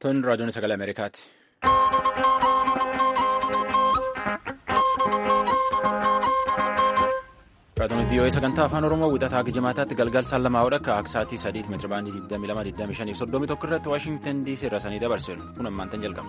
Tun raadiyoon sagalee Ameerikaati. Raadiyoon VOA sagantaa afaan Oromoo wixataa Gijimaataatti galgal saan lamaa hodha akka aksaatii sadiitti meetira baandii 22,25 irratti Waashingtan DC irra sanii dabarsinu kun ammaantan jalqaba.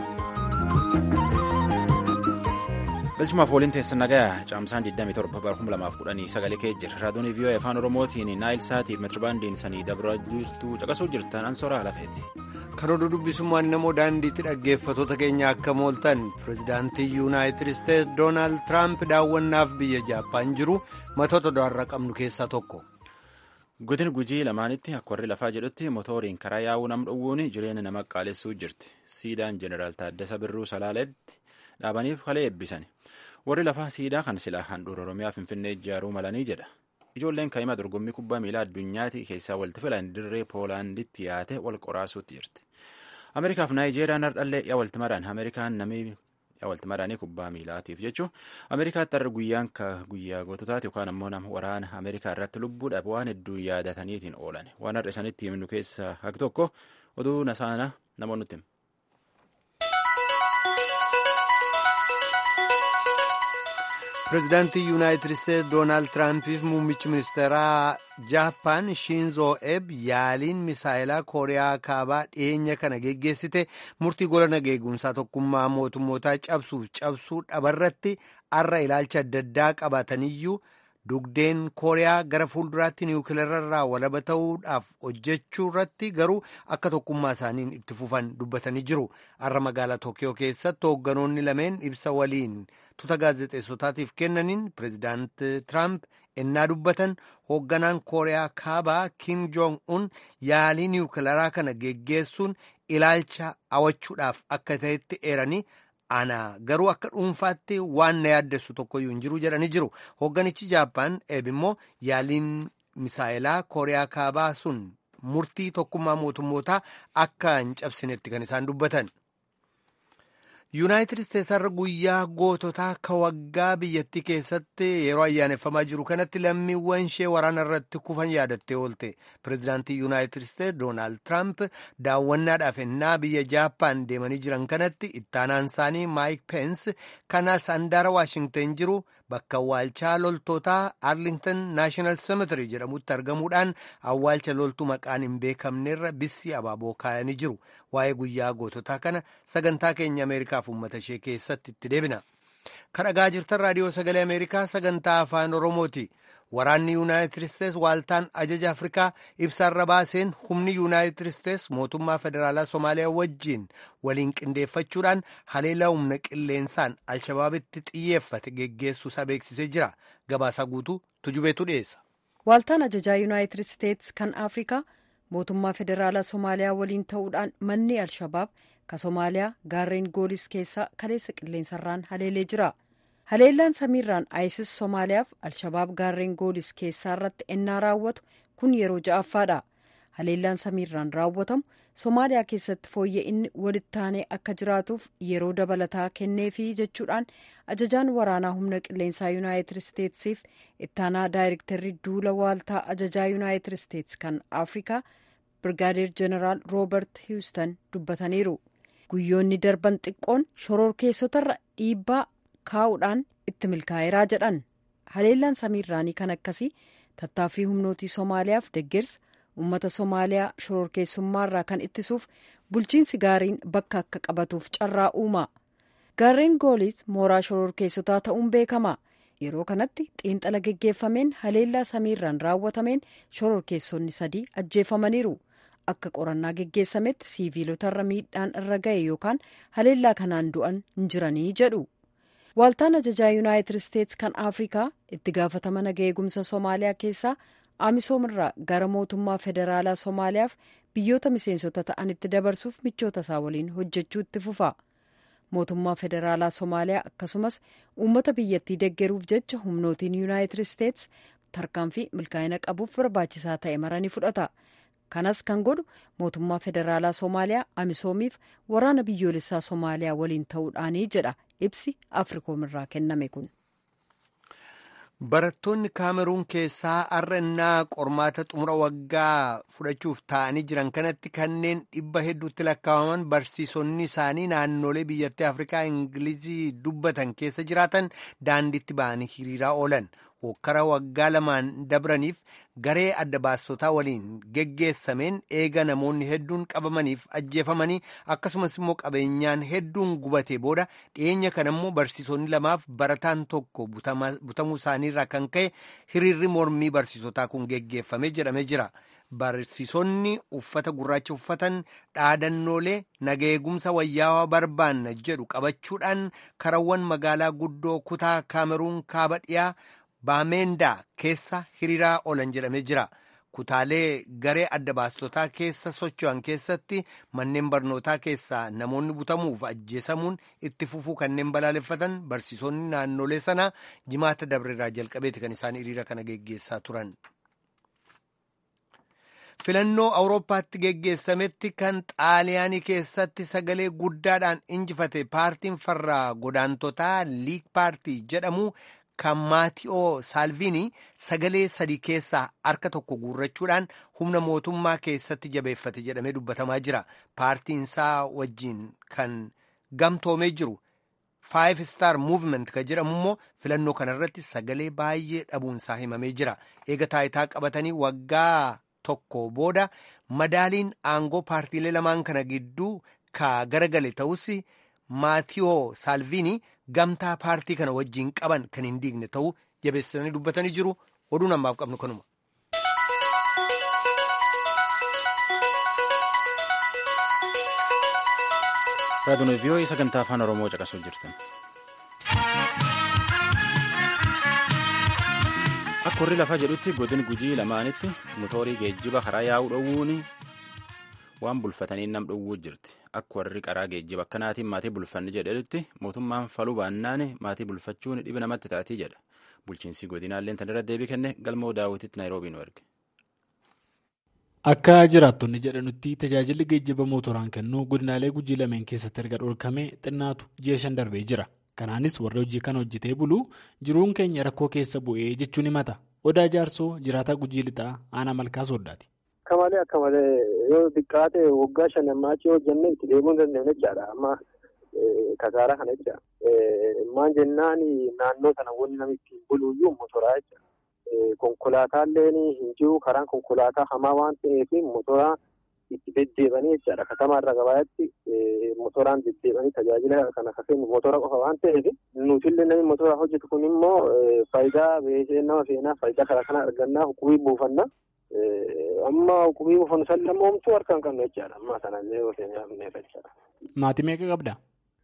Galchumaaf waliin teessan nagayaa caamsaan 27 bara 2010 sagalee kee jira. Raadiyoon VOA afaan Oromootiin Naayil Saatiif meetira baandiin sanii dabra jirtu caqasuu jirtan ansoora lafeeti. karoora dubbisummaan namoo daandiitti dhaggeeffatoota keenya akka mooltan pirezidaantii yuunaayitid isteetsi doonaald tiraamp daawwannaaf biyya jaappaan jiru matoota do'arra qabnu keessaa tokko. Godina gujii lamaanitti akka warri lafaa jedhutti motooriin karaa yaa'uu nam dhowwuun jireenya nama qaalessuu jirti. Siidaan Jeneraal Taaddasa Birruu Salaaleetti dhaabaniif kalee eebbisan. Warri lafaa siidaa kan silaa handhuura Oromiyaa Finfinnee ijaaruu malanii jedha. Ijoolleen kaa'imaa dorgommii kubbaa miilaa addunyaatti keessaa walitti filan dirree Poolaanditti yaate wal qoraasuutti jirti. Ameerikaaf Naayijeeriyaan hardhallee yaa walitti maraan Ameerikaan namii yaa walitti maraanii kubbaa miilaatiif jechuun Ameerikaatti har'a guyyaan guyyaa goototaati yookaan ammoo nama waraana Ameerikaa irratti lubbuudhaaf waan hedduu yaadataniitiin oolan. Waan har'a isanitti himnu keessaa haqi tokko oduu nasaana namoonni nutti pirezidaantii yuunaayitid isteetsi doonaald tiraampiif muummichi ministeeraa jaappaan shiinzoo eeb yaaliin misaayilaa kooriyaa kaabaa dhiyeenya kana geggeessite murtii gola nageegumsaa tokkummaa mootummootaa cabsuuf cabsuu dhabarratti arra ilaalcha adda addaa qabaataniyyuu dugdeen kooriyaa gara fuulduraatti niwukileerarraa walaba ta'uudhaaf hojjechuu irratti garuu akka tokkummaa isaaniin itti fufan dubbatanii jiru arra magaalaa tookiyoo keessatti hoogganoonni lameen ibsa waliin tuuta gaazexeessotaatiif kennaniin pireezidaant tiraamp ennaa dubbatan hoogganaan kooriyaa kaabaa kim joong un yaalii niwukileeraa kana geggeessuun ilaalcha awachuudhaaf akka ta'etti eeranii ana garuu akka dhuunfaatti waan na yaaddessu tokkoyyuu hin jiru jedhanii jiru hoogganichi jaappaan eeb immoo yaaliin misaayilaa kooriyaa kaabaa sun murtii tokkummaa mootummootaa akka hin cabsinetti kan isaan dubbatan. yuunaayitid isteetsi har'a guyyaa goototaa ka waggaa biyyattii keessatti yeroo ayyaaneffamaa jiru kanatti lammiiwwan ishee waraana irratti kufan yaadattee oolte pireezidaantii yuunaayitid isteetsi doonaald tiraamp daawwannaadhaaf ennaa biyya jaappaan deemanii jiran kanatti ittaanaan isaanii maayik peens kanas handaara waashingtan jiru bakka awwaalchaa loltootaa arlington naashinaal semetary jedhamutti argamuudhaan awwaalcha loltuu maqaan hin beekamnerra bissi abaaboo kaayanii jiru waa'ee guyyaa goototaa kana sagantaa keenya ameerikaaf uummata ishee keessatti itti deebina kadhagaa jirtan raadiyoo sagalee ameerikaa sagantaa afaan oromooti waraanni yuunaayitid isteetsi waaltaan ajaja afrikaa ibsaarra baaseen humni yuunaayitid isteetsi mootummaa federaalaa somaaliyaa wajjiin waliin qindeeffachuudhaan haleelaa humna qilleensaan alshabaabitti xiyyeeffate geggeessuusaa beeksisee jira gabaasaa guutuu tujubeetu dhiyeessa. waaltaan ajajaa yuunaayitid isteetsi kan afrikaa mootummaa federaalaa somaaliyaa waliin ta'uudhaan manni alshabaab ka somaaliyaa gaarreen goolis keessaa kaleessa qilleensarraan haleelee jira. haleellaan samiirraan isis somaaliyaaf alshabaab gaarreen goolis keessaa irratti ennaa raawwatu kun yeroo ja'affaadha haleellaan samiirraan raawwatamu somaaliyaa keessatti fooyya'inni walittaanee akka jiraatuuf yeroo dabalataa kenneefii jechuudhaan ajajaan waraanaa humna qilleensaa yuunaayitid isteetsiif ittaanaa daayirektarri duula waaltaa ajajaa yuunaayitid isteetsi kan afrikaa birgaadeer jeneraal roobert hiwustan dubbataniiru guyyoonni darban xiqqoon shororkeessotarra dhiibbaa kaa'uudhaan itti milkaa'eeraa jedhan haleellaan samiirraanii kan akkasii tattaaffii humnootii somaaliyaaf deggersa uummata somaaliyaa shororkeessummaarraa kan ittisuuf bulchiinsi gaariin bakka akka qabatuuf carraa uuma gaarreen goolis mooraa shororkeessotaa ta'uun beekama yeroo kanatti xiinxala geggeeffameen haleellaa samiirraan raawwatameen shororkeessonni sadii ajjeefamaniiru akka qorannaa geggeessametti siiviilotarra miidhaan irra ga'e yookaan haleellaa kanaan du'an hin jiranii jedhu. waaltaan ajajaa yuunaayitid isteetsi kan afrikaa itti gaafatama naga eegumsa soomaaliyaa keessaa aamisoomirraa gara mootummaa federaalaa soomaaliyaaf biyyoota miseensota ta'anitti dabarsuuf michoota isaa waliin hojjechuu itti fufa mootummaa federaalaa soomaaliyaa akkasumas uummata biyyattii deggeruuf jecha humnootiin yuunaayitid isteetsi tarkaanfii milkaa'ina qabuuf barbaachisaa ta'e maranii fudhata kanas kan godhu mootummaa federaalaa soomaaliyaa amisoomiif waraana biyyoolessaa soomaaliyaa waliin ta'uudhaanii jedha ibsi afrikoom irraa kenname kun. Barattoonni Kaameruun keessaa har'a innaa qormaata xumura waggaa fudhachuuf taa'anii jiran kanatti kanneen dhibba hedduutti lakkaa'aman barsiisonni isaanii naannolee biyyattii Afrikaa Ingilizii dubbatan keessa jiraatan daandiitti ba'anii hiriiraa oolan. Hokkara waggaa lamaan dabraniif garee adda baastotaa waliin geggeessameen eega namoonni hedduun qabamaniif ajjeefamanii akkasumas immoo qabeenyaan hedduun gubatee booda dhiyeenya kana immoo barsiisonni lamaaf barataan tokko butamuu isaaniirraa kan ka'e hiriirri mormii barsiisotaa kun geggeeffame jedhamee jira. Barsiisonni uffata gurraacha uffatan dhaadannoolee nageegumsa wayyaawaa barbaanna jedhu qabachuudhaan karawwan magaalaa guddoo kutaa kaameruun kaaba dhiyaa. Baamendaa keessa hiriiraa oolan jedhamee jira. Kutaalee garee adda baastotaa keessa socho'an keessatti manneen barnootaa keessaa namoonni butamuuf ajjeesamuun itti fufuu kanneen balaaleffatan barsiisonni naannolee sanaa jimaata dabreerraa jalqabeeti kan isaan hiriira kana geggeessaa turan. Filannoo Awurooppaatti geggeessametti kan xaaliyaanii keessatti sagalee guddaadhaan injifate paartiin farraa godaantotaa liig paartii jedhamu. kan maati'oo saalviinii sagalee sadii keessaa harka tokko guurrachuudhaan humna mootummaa keessatti jabeeffate jedhamee dubbatamaa jira paartiin isaa wajjiin kan gamtoomee jiru faayiv star muuvment kan jedhamu immoo filannoo kanarratti sagalee baay'ee dhabuunsaa himamee jira eega taayitaa qabatanii waggaa tokko booda madaaliin aangoo paartiilee lamaan kana gidduu ka garagale ta'us maati'oo saalviinii. gamtaa paartii kana wajjiin qaban kan hin diigne ta'uu jabeessanii dubbatanii jiru oduun ammaaf qabnu kanuma. raadiyoon vii'oo'ii sagantaa afaan oromoo caqasuu jirtan. akka warri lafaa jedhutti godin gujii lamaanitti motoorii geejjiba karaa yaa'uu dhowwuun waan bulfatanii nam dhowwuu jirti. akka warri karaa geejjiba akkanaatiin maatii bulfanni jedhetti mootummaan faluu baannaan maatii bulfachuun dhiba namatti taatii jedha bulchiinsi godinaallee tan irra deebii kenne galmoo daawwititti naayiroobii nu erge. Akka jiraattonni jedhanutti tajaajilli geejjiba mootoraan kennu godinaalee gujii lameen keessatti erga dhorkame xinnaatu ji'a shan darbee jira. Kanaanis warri hojii kana hojjetee bulu jiruun keenya rakkoo keessa bu'ee jechuun himata. Odaa jaarsoo jiraataa gujii lixaa aanaa malkaa sooddaati. Akka malee akka malee yoo xiqqaate waggaa shan ammaachii hojjannee itti deemuu hin dandeenye jechaadha. Amma kasaaraa kana jecha. Maan jennaan naannoo sana wanni namni ittiin buluyyuu motoraa jecha. Konkolaataallee hin jiru karaan konkolaataa hamaa waan ta'eef motoraa itti deddeebanii jechaadha. Katamaarra gabaatti motoraan deddeebanii tajaajila kana akka kennu motora qofa waan ta'eef nutillee namni motora hojjetu kun immoo faayidaa beekee nama seenaa faayidaa karaa kana argannaa hukubii buufanna. amma hukubii buufannu san lammoomtuu harka hin qabne jechaadha. Amma sanallee yoo seenaa jechaadha. Maatii meeqa qabda?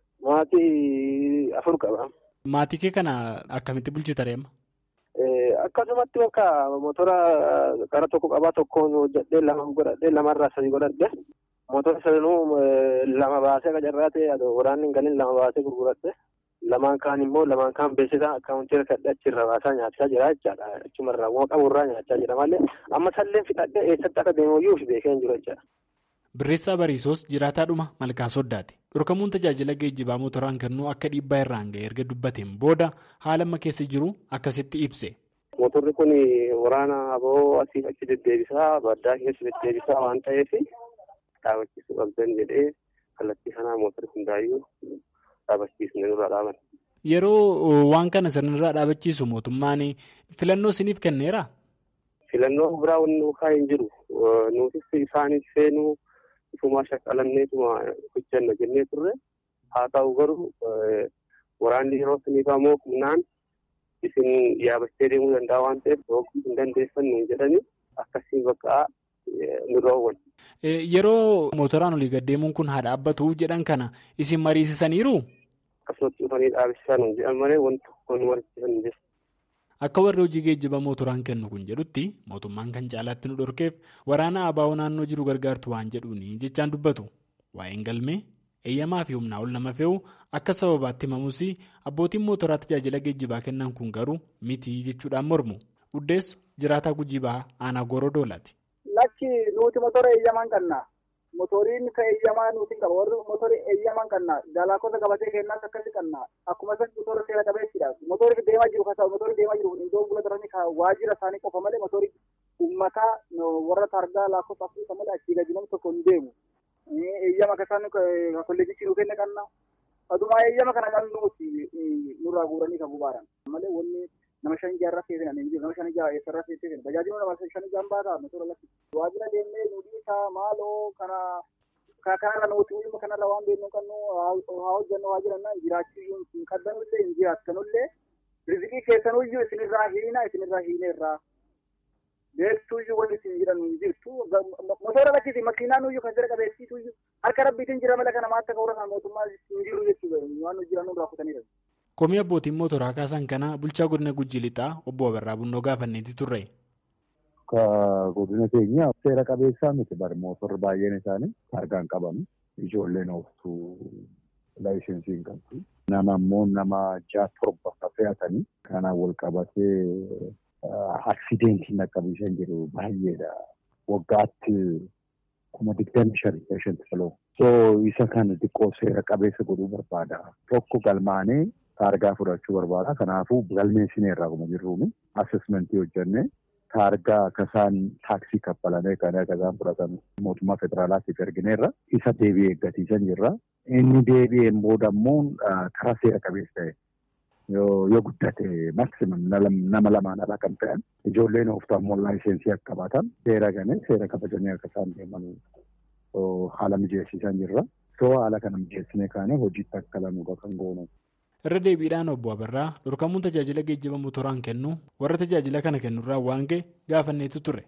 Maatii afur qaba. Maatii kee kana akkamitti bulchita reema? Akkasumatti bakka motora gara tokko qabaa tokkoon hojjedhee lama godhadhee lamarraa sadii godhadhe motora sanuu lama baasee qacarraa ta'e waraanni hin galin lama baasee gurguradhe lamaan kaan immoo lamaan kaan beeksisaa akkaawuntii hirkadhe achirra baasaa nyaachaa jira jechaadha achumarraa waan qaburraa nyaachaa jira malee amma salleen fixadhe eessatti akka deemuyyuu beekee hin jiru jechaadha. Birreessaa Bariisoos jiraataadhuma malkaa soddaate. Dhorkamuun tajaajila geejjibaa motoraan kennuu akka dhiibbaa irraan ga'e erga dubbateen booda haala amma keessa jiru akkasitti ibse. Motorri kun waraana aboo asii achi deddeebisaa baddaa keessa deddeebisaa waan ta'eef dhaabachiisuu qabdan jedhee kallattii sanaa motorri hundaayyuu dhaabachiisne nurraa dhaaban. Yeroo waan kana sirnirraa dhaabachiisu mootummaan filannoo isiniif kenneera? Filannoo biraa wanni dhuunfaa hin jiru. Nutis isaaniif seenuu ifumaa shaqqalanneetuma hojjanna jennee turre haa ta'u garuu waraanni yeroo siniif ammoo humnaan isin yaabachee deemuu danda'a waan ta'eef yookiin hin dandeessannu jedhanii akkasiin bakka nurra oowwan. Yeroo motoraan olii gaddeemuun kun haa dhaabbatu jedhan kana isin mariisisaniiru? Akkasumatti dhufanii dhaabsisan jedhan malee wanti tokko nu mariisisan hin jiru. Akka warri hojii geejjiba motoraan kennu kun jedhutti mootummaan kan caalaatti nu dhorkeef waraana abaa'oo naannoo jiru gargaartu waan jedhuuni jechaan dubbatu. Waa'een galmee eeyyamaa fi humnaa ol nama fe'u akka sababaatti himamus abbootiin motoraa tajaajila geejjibaa kennan kun garuu miti jechuudhaan mormu. Uddeessu jiraataa gujii bahaa aanaa gooroo doolaati. Lakki nuti motora eeyyamaan qabna. motoriin ka eeyyamaa nuti qaba warri motorii eeyyamaan qannaa dalaakota gabatee kennaas akkasi qannaa akkuma san motora seera qabeessidha motorri deemaa jiru kasa motorri deemaa jiru iddoo bula daranii ka waajjira isaanii qofa malee motorii ummataa warra targaa laakota afrika malee achii gadi namni tokko hin deemu eeyyama kasaan kolleejichi nuu kenne qannaa adumaa eeyyama kana namni nuti nurraa guuranii kan bubaaran malee wanni nama shan jaarraa keessan hin jiru nama shan jaarraa eessarraa keessan bajaajiluu nama shan jaan baataa motora lakki waajjira deemnee nudii isaa maaloo kana kanarra nuti uyyuma kanarra waan beeknu qabnu haa hojjannu haa jiranna jiraachuu hin qaddanullee hin jiraattanullee rizqii keessanuyyuu isinirraa hiina isinirraa hiineerraa beektuyyuu wanti isin jedhan hin jirtu motora lakkisi makiinaanuyyuu kan jira qabeessiituyyuu harka rabbiitiin jira mala kana maatta ka'uura kan mootummaa hin jiru jechuudha waan jiran nurraa kutaniidha. Komii abbootiin motoraa kaasan kana bulchaa godina Gujji Lixaa obbo Abarraa Bunnoo gaafanneeti turre. Ka godina keenya seera qabeessaa miti bari mootorri baay'een isaanii targaan qabamu ijoolleen ooftuu laayisensii hin qabdu. Nama immoo nama ja'a torba fe'atanii kanaan wal qabatee aksidentiin dhaqqabiisan jiru baay'eedha. Waggaatti kuma digdami shanii shanti filoo. So isa kana xiqqoo seera qabeessa godhuu barbaada. Tokko galmaanee taargaa fudhachuu barbaada. Kanaafuu galmeessineerraa kuma jirruumi. Asesmentii hojjennee taargaa kasaan taaksii kaffalamee kan akkasaan fudhatan mootummaa federaalaatiif ergineerra. Isa deebi'ee eeggatiisan jirra. Inni deebi'een booda immoo karaa seera qabeessa ta'e yoo guddate maksimum nama lamaan alaa kan ta'an ijoolleen ooftaa immoo laayisensii akka qabaatan seera ganee seera kabajanii akka isaan deeman haala mijeessisan jirra. So haala kana mijeessinee kaanee hojiitti akka lanuudha kan goonu. Irra deebiidhaan obbo Abarraa dhorkamuun tajaajila geejjiba motoraan kennu warra tajaajila kana kennurraa waan ga'e gaafanneetu ture.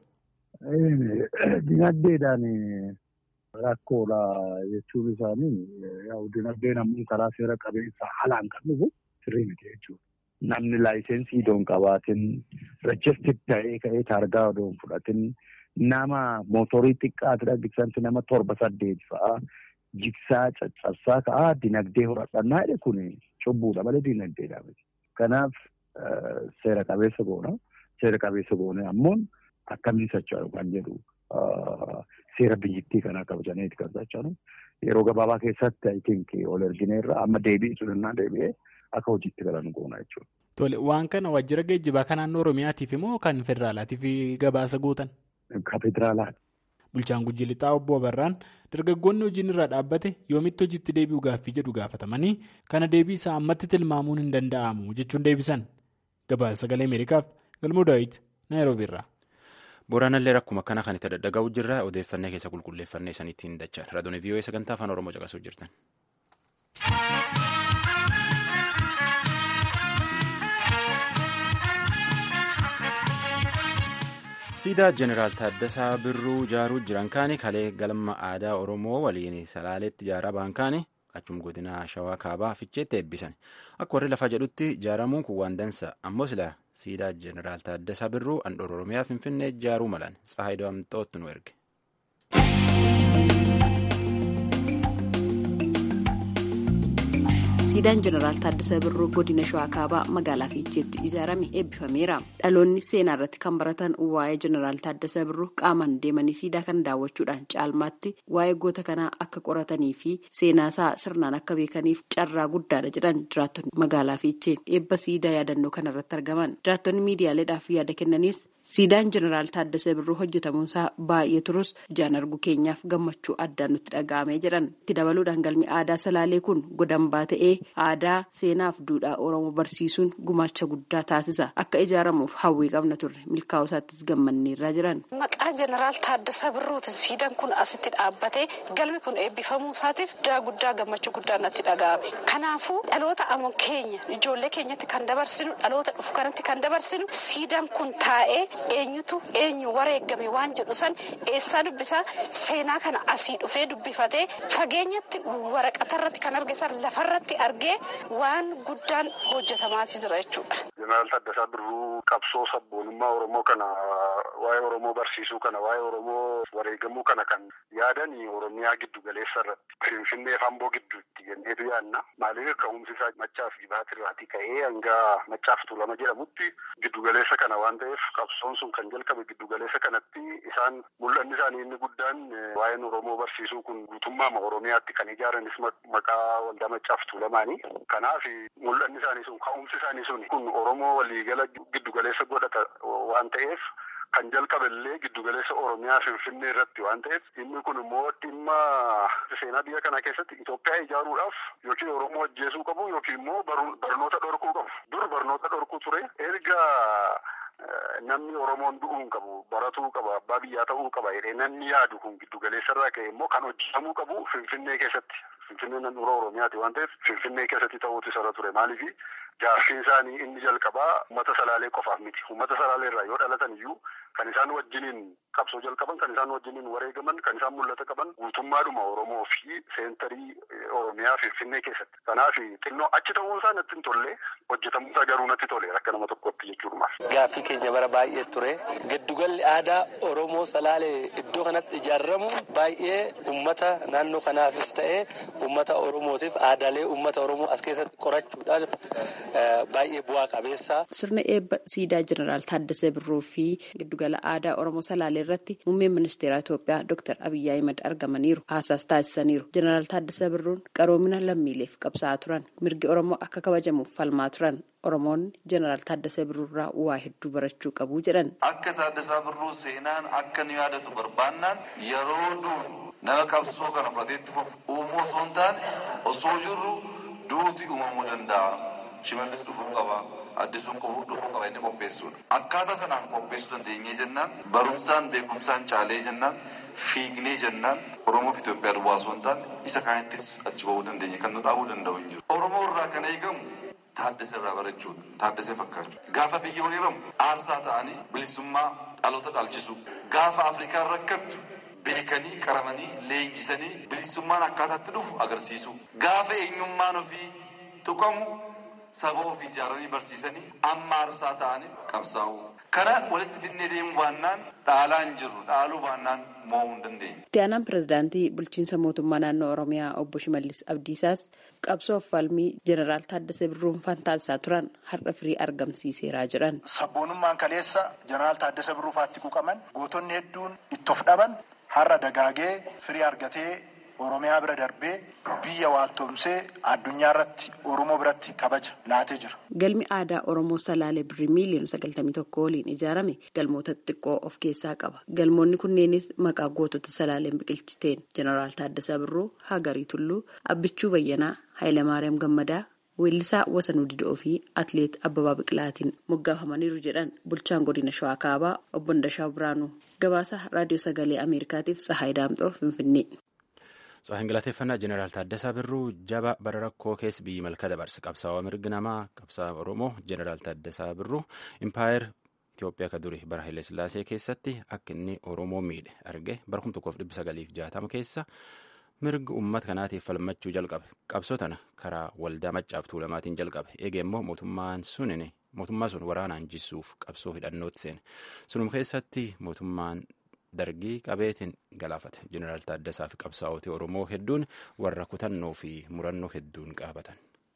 Dinagdeedhaan rakkoodha jechuun isaanii dinagdeen ammoo karaa seera qabeessa haalaan kan dhufu sirrii miti jechuudha. Namni laayisensii odoon qabaatin rejistir ta'ee ka'ee taargaa odoon fudhatin nama mootorii xiqqaati dhaggeessanti nama torba saddeet fa'aa jigsaa caccabsaa ka'aa dinagdee horadhannaa jedhe kun cubbuudha malee dinagdeedha miti. Kanaaf seera qabeessa goona. Seera qabeessa goone ammoo akkamiin socho'u kan jedhu seera biyyattii kanaa kabajaneeti kan socho'u. Yeroo gabaabaa keessatti I think ol ergineerra amma deebi'ee sudhannaa deebi'ee akka hojiitti galan goona jechuudha. Tole waan kana waajjira geejjibaa kan naannoo Oromiyaatiif moo kan federaalaatiif gabaasa gootan? Kan federaalaati. Bulchaan Gujji Lixaa obbo Abarraan dargaggoonni hojiin irraa dhaabbate yoomitti hojiitti deebi'u gaaffii jedhu gaafatamanii kana deebii isaa ammatti tilmaamuun hin danda'amu jechuun deebisan. Gabaasa sagalee Ameerikaaf Galmoo Daawit Naayiroobii irraa. Boraanallee rakkuma akkana kan itti daddaga'u jirra odeeffannee keessa qulqulleeffannee sanitti hin dachaan raadiyoo vii'oo sagantaa afaan oromoo caqasuu jirtan. siidaa jeneraal Taaddasaa Birruu ijaaruu jiran kaani kalee galma aadaa oromoo waliin salaaleetti ijaaraa ba'an kaani achuma godina shawaa kaabaa ficheetti eebbisan akka warri lafaa jedhutti ijaaramuun kun waan dansa ammoo sila siidaa jeneraal Taaddasaa Birruu handhuura oromiyaa finfinnee ijaaruu malan tsahaayidoo amxootti nu erge. siidaan jeneraal Taaddasaa Birruu godina shawaa kaabaa magaalaa fiicheetti ijaarame eebbifameera dhaloonni seenaa irratti kan baratan waa'ee jeneraal Taaddasaa Birruu qaamaan deemanii siidaa kana daawwachuudhaan caalmaatti waa'ee goota kanaa akka qoratanii fi seenaasaa sirnaan akka beekaniif carraa guddaadha jedhan jiraattonni magaalaa fiichee eebba siidaa yaadannoo kana irratti argaman jiraattonni miidiyaaleedhaaf yaada kennanis siidaan jeneraal Taaddasaa Birruu hojjetamuunsaa baay'ee turus ijaan argu keenyaaf gammachuu addaan nutti dhaga'amee jedhan itti dabaluudhaan galmi aadaa salaalee kun godambaa ta'ee aadaa seenaaf duudhaa oromoo barsiisuun gumaacha guddaa taasisa akka ijaaramuuf hawwii qabna turre milkaa'uu isaattis gammanneerraa jiran. maqaa jeneraal Taaddasaa Birruutiin siidaan kun asitti dhaabbatee galmi kun eebbifamuu isaatiif guddaa guddaa gammachuu guddaa natti dhaga'ame kanaafuu dhaloota ammoo keenya ijoollee keenyatti kan dabarsinu dhaloota dhufu kanatti kan dabarsinu siidaan kun taa'ee eenyutu eenyu wareeggame waan jedhu san eessaa dubbisaa seenaa kana asii dhufee dubbifatee fageenyatti waraqatarratti kan arge san lafarratti argee waan guddaan hojjetamaati jira jechuudha. Jeneraal Taaddasaa Birruu qabsoo sabboonummaa Oromoo kana waa'ee Oromoo barsiisuu kana waa'ee Oromoo wareegamuu kana kan yaadan Oromiyaa giddu galeessa irratti Finfinnee fi Amboo gidduutti jenneetu yaadna. Maaliif ka'umsi isaa machaaf jibaat irraatii ka'ee hanga machaaf tuulama jedhamutti giddu galeessa kana waan ta'eef qabsoon sun kan jalqabe giddu galeessa kanatti isaan mul'anni isaanii inni guddaan waa'een Oromoo barsiisuu kun guutummaama Oromiyaatti kan ijaaranis maqaa waldaa machaaf tuulamaanii. Kanaaf mul'anni isaanii sun ka'umsi isaanii sun kun Oromoo waliigala giddu galeessa godhata waan ta'eef kan jalqaballee giddugaleessa Oromiyaa Finfinnee irratti waan ta'eef inni kun immoo dhimma seenaa biyya kana keessatti Itoophiyaa ijaaruudhaaf yookiin Oromoo ajjeesuu qabu yookiin immoo barnoota dhorkuu qabu. Dur barnoota dhorkuu ture erga namni Oromoon du'uu hin qabu baratuu qaba abbaa biyyaa ta'uu qaba jedhee namni yaadu kun giddugaleessa irraa ka'e immoo kan hojjetamuu qabu Finfinnee keessatti. Finfinnee naannoo Oromiyaati waan ta'eef Finfinnee keessatti ta'uutu isa ture maaliifi jaarsiin isaanii inni jalqabaa uummata salaalee qofaaf miti uummata salaalee irraa yoo dhalatan iyyuu kan isaan wajjiniin qabsoo jalqaban kan isaan wajjiniin wareegaman kan isaan mul'ata qaban guutummaadhuma Oromoo fi seentarii Oromiyaa Finfinnee keessatti kanaaf xinnoo achi ta'uun isaa natti hin tolle hojjetamuu isaa garuu natti tole akka nama tokkotti jechuudhumaaf. Gaaffii keenya bara baay'ee ture giddugalli aadaa Oromoo salaalee iddoo kanatti ijaaramu baay'ee uummata naannoo kanaafis ta'ee uummata Oromootiif aadaalee uummata Oromoo as keessatti qorachuudhaan baay'ee bu'aa qabeessa. Sirna eebba siidaa jeneraal Taaddasee Birruu fi giddugala aadaa Oromoo Salaalee irratti muummeen ministeera Itoophiyaa Dr. Abiyyi Ahimad argamaniiru. Haasaas taasisaniiru. Jeneraal Taaddasee Birruun qaroomina lammiileef qabsaa'aa turan. Mirgi Oromoo akka kabajamuuf falmaa turan. Oromoonni jeneraal Taaddasee Birruurraa waa hedduu barachuu qabu jedhan. Akka Taaddasaa Birruu seenaan akka nu yaadatu barbaannaan yeroo duun nama qabsoo kana fudhateetti uumuu osoo hin taane osoo jirru duuti uumamuu danda'a. Shimallis dhufuu qaba. Addisuun dhufuu qaba inni qopheessuudha. Akkaataa sanaan qopheessuu dandeenyee jennaan barumsaan beekumsaan caalee jennaan fiignee jennaan Oromoof Itoophiyaa duwwaa osoo hin taane isa kaanittis achi ba'uu dandeenya kan nu dhaabuu danda'u hin jiru. Oromoo irraa kan eegamu Taaddasee irraa barachuudha. Taaddasee fakkaachuu. Gaafa biyya waliiramu aarsaa ta'anii bilisummaa dhaloota dhaalchisu. Gaafa Afrikaan rakkattu beekanii qaramanii leenjisanii bilisummaan akkaataatti dhufu agarsiisu. Gaafa eenyummaan ofii tuqamu saba ofii ijaaranii barsiisanii amma aarsaa ta'anii qabsaa'u. Kana walitti fidnee deemuu baannaan dhaalaa hin jirru dhaaluu baannaan mo'uu hin dandeenye. Itti aanaan pirezidaantii bulchiinsa mootummaa naannoo Oromiyaa obbo Shimallis Abdiisaas qabsoof falmii jeneraal Taaddasee Birruun taasisaa turan har'a firii argamsiiseeraa jedhan. Sabboonummaan kaleessa jeneraal Taaddasee Birruu faatti quuqaman gootonni hedduun itti of dhaban har'a dagaagee firii argatee Oromiyaa bira darbee biyya waaltoomsee addunyaa irratti Oromoo biratti kabaja laatee jira. Galmi aadaa Oromoo Salaalee Birrii miiliyoona sagaltamii tokko waliin ijaarame galmoota xixiqqoo of keessaa qaba. Galmoonni kunneenis maqaa gootota Salaaleen biqilchiteen Jeneraal Taaddasaa Birruu, Hagarii Tulluu, Abbichuu Bayyanaa, Hayilamaariyaam Gammadaa, Weellisaa Wasanuu Didoo fi Atileet Abbabaa Biqilaatiin moggaafamaniiru jedhan bulchaan godina Shawaa Kaabaa obbo Ndashaa Biraanuu. Gabaasa Raadiyoo Sagalee Ameerikaatiif Tsahaay Daamxoo Finfinnee. Tsaahin galateeffannaa Jeneraal Taaddasaa Birruu jaba bara rakkoo keessa biyyi malka dabarse qabsaa'aa mirgi namaa qabsaa'aa Oromoo Jeneraal Taaddasaa Birruu impaayir Itoophiyaa ka duri bara Haile Sillaasee keessatti akka inni Oromoo miidhe arge bara kuma tokkoof dhibba sagaliif jaatama keessa mirgi uummata kanaatiif falmachuu jalqabe qabsoo tana karaa waldaa maccaaf tuulamaatiin jalqabe eege immoo mootummaan sunin mootummaa sun waraanaan jisuuf qabsoo hidhannootti seene sunum keessatti mootummaan dargii qabeetiin galaafate jeneraal Taaddasaa fi qabsaa'otii Oromoo hedduun warra kutannoo fi murannoo hedduun qaabatan.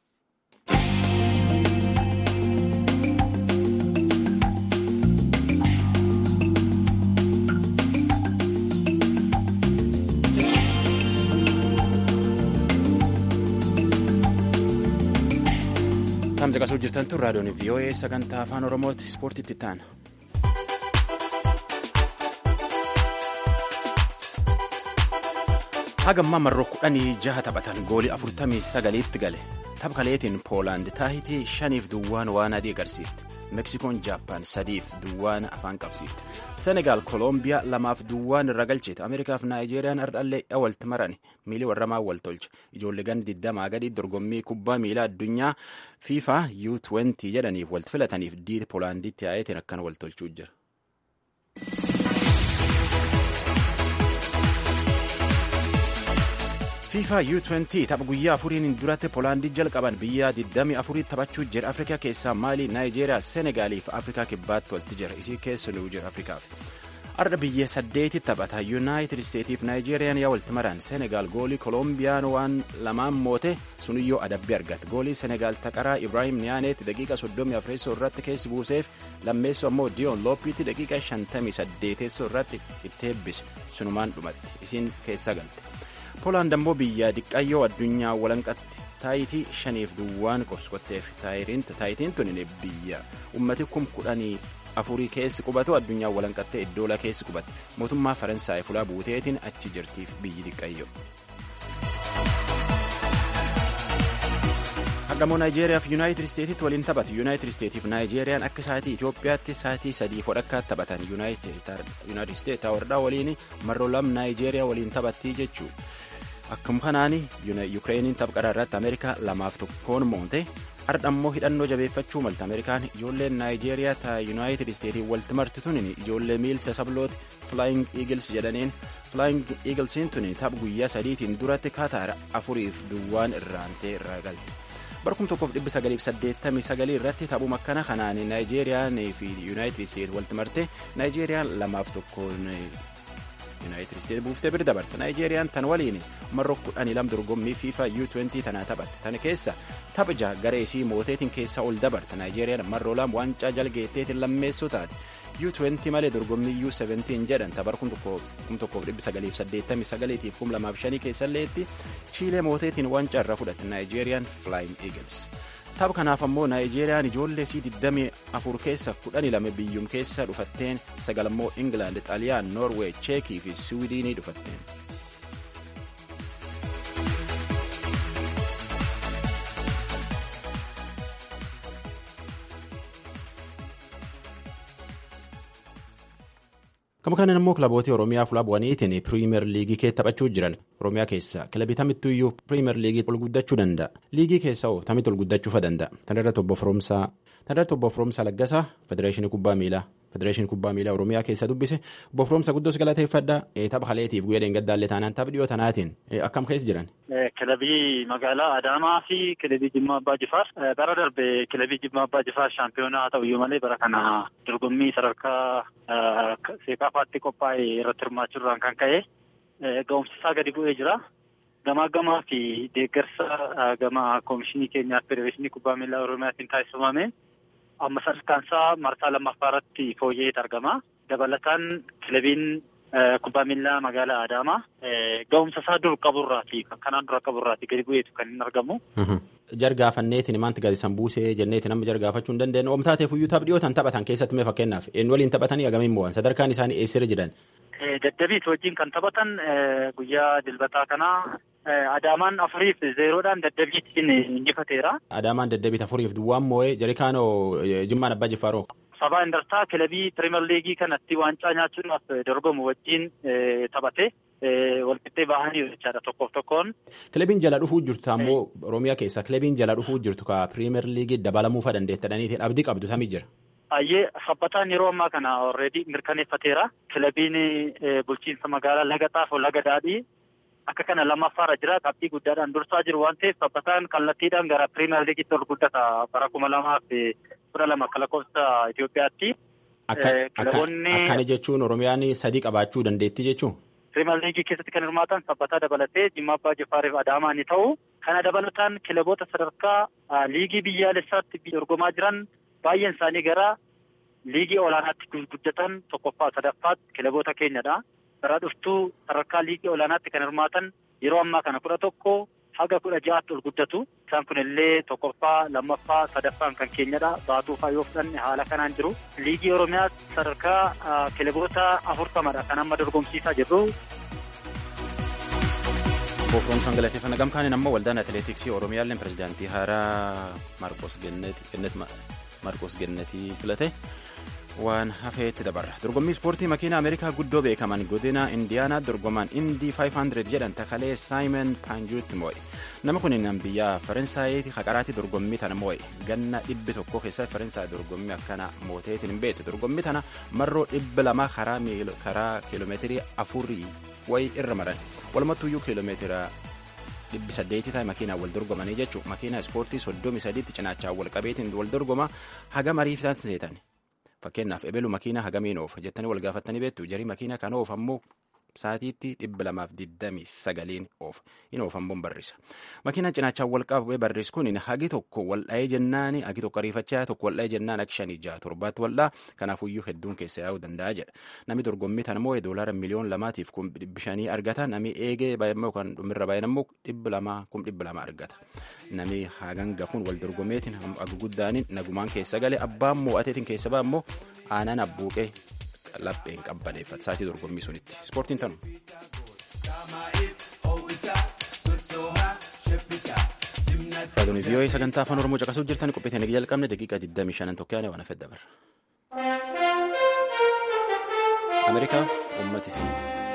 Tamsa qasuu jirtan tun raadiyoon VOA sagantaa afaan Oromooti ispoortiitti taana. hagammaa marroo kudhanii jaha taphatan goolii afurtamii sagaliitti gale tapha kaleetiin poolaand taayitii shaniif duwwaan waan adii agarsiifte meksikoon jaappaan sadiif duwwaan afaan qabsiifte senegaal koolombiyaa lamaaf duwwaan irra galchite ameerikaaf naayijeeriyaan ardhallee walitti marani miilii warramaa wal tolche ijoollee gandi digdamaa gadii dorgommii kubbaa miilaa addunyaa fiifaa u20 jedhaniif walitti filataniif diida poolaanditti yaa'eetiin akkana wal tolchuu jira. fiifa u20 tapha guyyaa afuriin duratti poolaandii jalqaban biyya 24 taphachuu jira afrikaa keessaa maalii naayijeeriyaa seenegaalii fi afrikaa kibbaatti walitti jira isii keessa nu jira afrikaaf arda biyya saddeeti taphata yuunaayitid isteetiif naayijeeriyaan yaa walitti maran seenegaal goolii kolombiyaan waan lamaan moote suniyyoo adabbii argate goolii seenegaal taqaraa ibraahim niyaaneetti daqiiqa 34 irratti keessi buuseef lammeessoo ammoo diyoon looppiitti daqiiqa 58 irratti itti eebbise sunumaan dhumatti isiin keessa galte poolaand ammoo biyya diqqayyoo addunyaa walanqatti taayitii shaniif duwwaan qoskotteef taayitiin tun biyya ummati kum kudhanii afurii keessi qubatu addunyaa walanqattee iddoola keessi qubatte mootummaa faransaay fulaa buuteetiin achi jirtiif biyyi diqqayyo. Hardhamoo Naayijeeriyaa fi Yuunaayitid Isteetitti waliin taphatu. Yuunaayitid Isteetiif Naayijeeriyaan akka sa'aatii Itoophiyaatti sa'aatii sadii fodhakkaatti taphatan. Yuunaayitid Isteet hordhaa waliin marroo lam Naayijeeriyaa waliin taphattii jechuu. Akkuma kanaan Yukireeniin tapha irratti Ameerikaa lamaaf tokkoon moonte. Har'a ammoo hidhannoo jabeeffachuu malta Ameerikaan ijoolleen Naayijeeriyaa ta Yuunaayitid Isteetiin walitti marti tunin ijoollee miilsa sablooti Flying Eagles jedhaniin Flying Eaglesiin tun tapha guyyaa sadiitiin duratti Kaataar afuriif duwwaan irraantee irraa galte. Barkum tokkoof dhibbi sagaliif saddeettamii sagalii irratti taphuma akkana kanaan Naayijeeriyaan fi Yuunaayitid Isteet walitti marte Naayijeeriyaan lamaaf tokkoon yuunaayitid isteet buuftee bira dabarte naayijeeriyaan tan waliin marroo kudhanii lam dorgommii fiifa u20 tanaa taphatte tana keessa tapha garee isii mooteetiin keessa ol dabarte naayijeeriyaan marroo lam waancaa jalgeetteetiin lammeessoo taate u20 malee dorgommii u17 jedhan tapha 1989 fi 2005 keessalleetti chiilee mooteetiin waancaa irra fudhatte naayijeeriyaan flying eagles. tapha kanaaf ammoo naayijeeriyaan ijoollee isii 24 keessa 12 biyyum keessa dhufatteen sagal ammoo ingilaand xaaliyaan noorweey cheekii fi swiidinii dhufatteen. Gama kanaan immoo kilaboota Oromiyaa fuula bu'aniitiin piriimeer liigii keessa taphachuu jiran Oromiyaa keessa kilabii tamittuu iyyuu piriimeer liigii ol guddachuu danda'a. Liigii keessa hoo tamitti ol guddachuu danda'a. Tan irratti obbo Firoomsaa Tan irratti obbo Firoomsaa Laggasaa Federeeshinii Kubbaa Miilaa Federeeshinii Kubbaa Miilaa Oromiyaa keessa dubbise obbo Firoomsaa guddoos galateeffadha. Tapha haleetiif guyyaa dheengaddaallee taanaan tapha dhiyoo tanaatiin akkam keessa jiran. Kilabii magaalaa Adaamaa fi kilabii Jimmaa Abbaa Jifaar bara darbe kilabii Jimmaa Abbaa Jifaar shaampiyoonaa haa ta'uyyuu malee bara kana dorgommii sadarkaa seekaafaatti qophaa'e irratti hirmaachuudhaan kan ka'e ga'umsisaa gadi bu'ee jira. Gamaa gamaa fi deeggarsa gama koomishinii keenyaa federeeshinii kubbaa miilaa Oromiyaatiin taasifame amma sadarkaansaa marsaa lammaffaa irratti fooyya'eet argama. Dabalataan kilabiin kubbaa miilaa magaalaa Adaamaa ga'umsa isaa dur qaburraati kan kanaan dura qaburraati gadi bu'eetu kan hin argamu. Jargaafanneetiin maanti gadi san buusee jenneeti nama jargaafachuu hin dandeenye oomtaateef iyyuu tapha dhiyootan taphatan keessatti mee fakkeenyaaf eenyu waliin taphatanii agamiin mo'an sadarkaan isaanii eessirra jiran. Daddabiit wajjin kan taphatan guyyaa dilbataa kanaa Adaamaan afuriif zeeroodhaan daddabiitiin injifateera. Adaamaan daddabiit afuriif duwwaan moo'ee jarikaanoo jimmaan abbaa jiffaaroo. Sabaa Indartaa kilabii pirimeer liigii kanatti waancaa nyaachuudhaaf dorgomu wajjin taphate walqixxee bahanii jechaadha tokkoof tokkoon. Kilabiin jala dhufuu jirtu ammoo Oromiyaa keessa kilabiin jala dhufuu jirtu ka pirimeer liigii dabalamuufa dandeettadhaniitiin abdii qabdu samii jira. Ayyee sabbataan yeroo ammaa kana already mirkaneeffateera. Kilabiin bulchiinsa magaalaa Laga Xaafoo Laga Daadhii akka kana lammaffaarra jira qabxii guddaadhaan dursaa jiru waan ta'eef sabbataan kallattiidhaan gara pirimeer liigiitti ol guddata bara kuma lamaa fi kudha lama akka lakkoofsa Itoophiyaatti. Akkana jechuun Oromiyaan sadii qabaachuu dandeetti jechuun. Pirimeer liigii keessatti kan hirmaatan sabbataa dabalatee Jimmaa Abbaa Jifaariif Adaamaa ni ta'u. Kana dabalataan kilaboota sadarkaa liigii biyyaalessaatti dorgomaa jiran baay'een isaanii gara liigii olaanaatti guddatan tokkoffaa sadaffaatti kilaboota keenyadha. Bara dhuftuu sadarkaa liigii olaanaatti kan hirmaatan yeroo ammaa kana kudha tokko haga kudha ja'aatti ol guddatu. Isaan kun illee tokkoffaa, lammaffaa, sadaffaan kan keenyadha. Baatuufaa yoo fudhanne haala kanaan jiru. Liigii Oromiyaa sadarkaa kilaboota afurtamadha kan amma dorgomsiisaa jirru. Boofroomsaan galateeffannaa gamkaaniin ammoo waldaan atileetiksii Oromiyaalleen pirezidaantii haaraa Marqos Marqos Gennetii filate. waan hafeetti dabarra dorgommii ispoortii makiina ameerikaa guddoo beekaman godina indiyaanaa dorgomaan indii 500 jedhan takalee saayimon paanjuutti moo'e nama kun nan biyya faransaayiti haqaraatti dorgommii tana moo'e ganna dhibbi tokko keessatti faransaay dorgommii akkana mooteetiin hin beektu dorgommii tana marroo dhibbi lama karaa kiiloomeetirii afurii wayi irra maran walumattuuyyuu kiiloomeetira dhibbi saddeeti ta'e makiinaan wal dorgomanii jechuun makiina ispoortii soddomi sadiitti cinaachaan wal qabeetiin wal dorgoma haga mariif taasiseetan fakkeenyaaf ebelu makiina hagamiin oofa jettanii wal gaafattanii beektu jarii makiina kan oofa ammoo saatiitti dhibba lamaaf digdamii sagaliin oofa hin oofamboon barrisa makiinaan cinaachaan wal qabee barreessu kun hagi tokko wal dha'ee jennaan hagi tokko ariifachaa tokko wal dha'ee jennaan akka shanii jaha torbaatti wal dha'a kanaafuyyuu hedduun keessa yaa'uu danda'a jedha namni dorgommii tan immoo doolaara miliyoon lamaatiif kum dhibbi shanii argata namni eegee baay'immoo kan dhumirra baay'ina immoo dhibba lamaa kum dhibba lama argata namni haganga kun wal dorgommeetiin haga guddaaniin nagumaan keessa galee abbaan mo'ateetiin keessa ba'a immoo aanaan abbuuqee lapheen qabbaneeffata saatii dorgommii sunitti ispoortiin tanu. Raadiyoo vii'oo'ee sagantaa afaan oromoo caqasuuf jirtan qophii teenya jalqabne daqiiqaa 25 tokkoon waan hafee dabarra. Ameerikaaf uummatisii.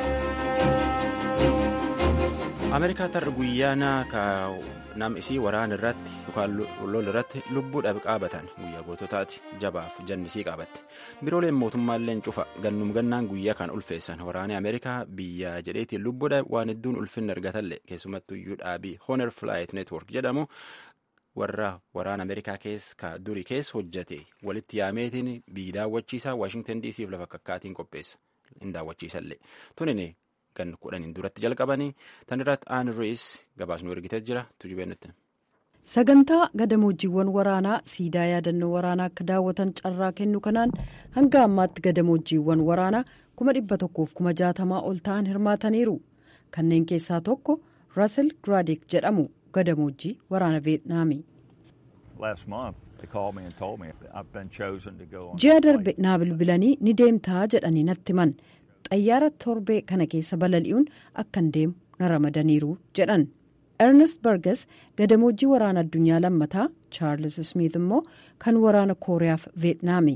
Ameerikaa tarra guyyaana nam isii waraana irratti yookaan lol irratti lubbuu dhabe qaabatan guyyaa goototaati jabaaf jannisii qaabatte birooleen mootummaalleen cufa gannum gannaan guyyaa kan ulfeessan waraanni ameerikaa biyya jedheetiin lubbuu dhabe waan hedduun ulfinna argatallee keessumattuu iyyuu dhaabii honer flight network jedhamu warra waraana ameerikaa keessa durii keessa hojjate walitti yaameetiin biyyi daawwachiisaa waashingtan dcf lafa kakkaatiin qopheessa hin daawwachiisallee tunini kan kudhaniin duratti jalqabanii tan irratti aan riis gabaasnu ergitee jira tujubee nutti. sagantaa gadamoojiiwwan waraanaa siidaa yaadannoo waraanaa akka daawwatan carraa kennu kanaan hanga ammaatti gadamoojiiwwan waraanaa kuma dhibba tokkoof kuma jaatamaa ol ta'an hirmaataniiru kanneen keessaa tokko rasel gradik jedhamu gadamoojii waraana veetnaami. ji'a darbe naa bilbilanii ni deemtaa jedhanii natti himan. xayyaara torbee kana keessa balali'uun akkan deemu na ramadaniiru jedhan ernest bargas gadamoojii waraana addunyaa lammataa chaarles smith immoo kan waraana kooriyaaf veetnaami.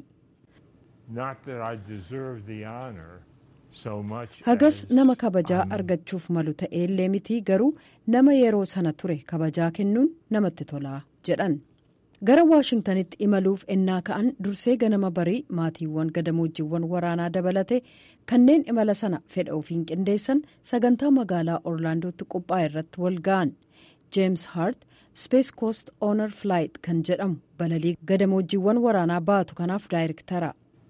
hagas nama kabajaa argachuuf malu ta'eellee miti garuu nama yeroo sana ture kabajaa kennuun namatti tolaa jedhan. gara waashingtanitti imaluuf ennaa ka'an dursee ganama barii maatiiwwan gadamoojiiwwan waraanaa dabalate kanneen imala sana fedha ofiin qindeessan sagantaa magaalaa orlaandootti qophaa'e irratti wal ga'an jeems hart space coast honor flight kan jedhamu balalii gadamoojiiwwan waraanaa baatu kanaaf daayirektara.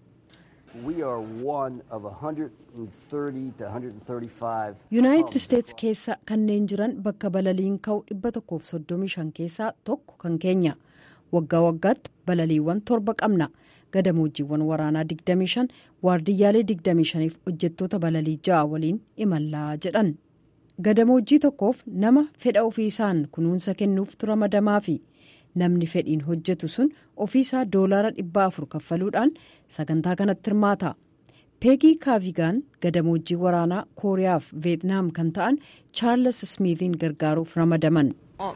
yuunaayitid isteetsi keessa kanneen jiran bakka balaliin ka'u 135 keessaa tokko kan keenya. waggaa waggaatti balaliiwwan torba qabna gadamoojiiwwan waraanaa 25 waardiyyaalee 25 fi hojjettoota balalii ja'a waliin imallaa jedhan gadamoojii tokkoof nama fedha ofiisaan kunuunsa kennuuftu ramadamaa fi namni fedhiin hojjetu sun ofiisaa doolaara 400 kaffaluudhaan sagantaa kanatti hirmaata peegii kaavigaan gadamoojii waraanaa kooriyaaf veetnaam kan ta'an chaarles smiithiin gargaaruuf ramadaman.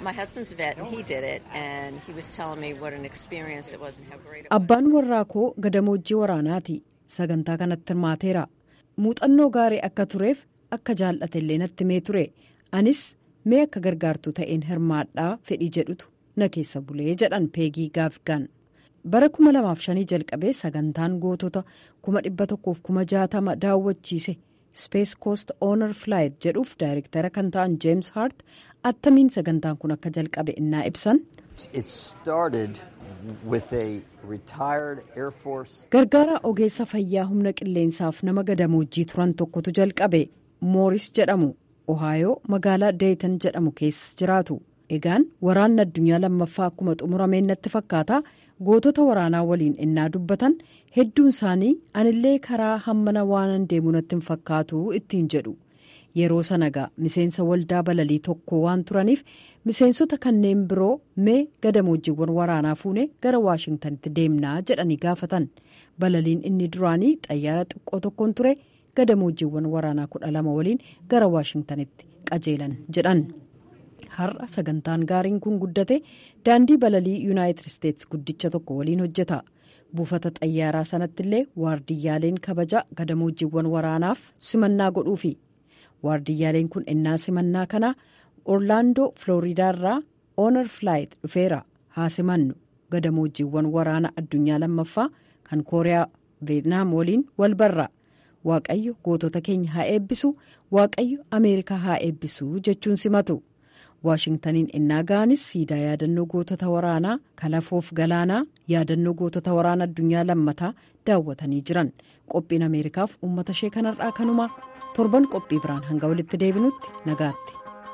abbaan warraa koo gadamoojii waraanaati sagantaa kanatti hirmaateera muuxannoo gaarii akka tureef akka jaallatellee natti mee ture anis mee akka gargaartuu ta'een hirmaadhaa fedhii jedhutu na keessa bulee jedhan peegii kaavigaan bara 2005 jalqabee sagantaan gootota 1,160 daawwachiise space coast honor flight jedhuuf daayirektara kan ta'an jeems hart attamiin sagantaan kun akka jalqabe innaa ibsan. gargaara ogeessa fayyaa humna qilleensaaf nama gadamoojjii turan tokkotu jalqabe mooris jedhamu ohaayoo magaalaa deetan jedhamu keessa jiraatu egaan waraanni addunyaa lammaffaa akkuma xumurameen natti fakkaata gootota waraanaa waliin innaa dubbatan hedduun isaanii anillee karaa hammana waanan deemu natti hin fakkaatu ittiin jedhu yeroo sanagaa miseensa waldaa balalii tokko waan turaniif miseensota kanneen biroo mee gadamoojiiwwan waraanaa fuunee gara waashingtanitti deemnaa jedhanii gaafatan balaliin inni duraanii xayyaara xiqqoo tokkoon ture gadamoojiiwwan waraanaa kudha lama waliin gara waashingtanitti qajeelan jedhan. har'a sagantaan gaariin kun guddate daandii balalii yuunaayitid isteetsi guddicha tokko waliin hojjeta buufata xayyaaraa sanatti illee waardiyyaaleen kabaja gadamoojiiwwan waraanaaf simannaa godhuufi waardiyyaaleen kun ennaa simannaa kana orlaandoo filooriidaarraa oonar flaayit dhufeera haa simannu gadamoojiiwwan waraana addunyaa lammaffaa kan kooriyaa veetnaam waliin wal barra waaqayyo gootota keenya haa eebbisu waaqayyo ameerikaa haa eebbisu jechuun simatu. waashingtaniin ennaa ga'anis siidaa yaadannoo gootota waraanaa kalafoof galaanaa yaadannoo gootota waraana addunyaa lammataa daawwatanii jiran qophiin ameerikaaf uummata ishee kanarraa kanuma torban qophii biraan hanga walitti deebinutti nagaatti.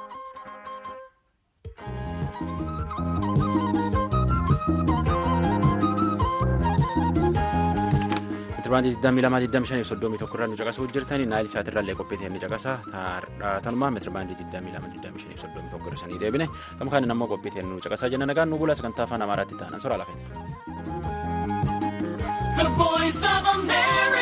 Meetirabaandii 22,25,31 irraa nu caqasuu jirtanii naayil saatirraallee qophii ta'e ni caqasa tanumaa meetirabaandii 22,25,31 irra sanii deebine gama kaaniin ammoo qophii ta'e nu caqasaa jenna nagaan nu bula sagantaa afaan amaaraatti ta'an soraa lafeeti.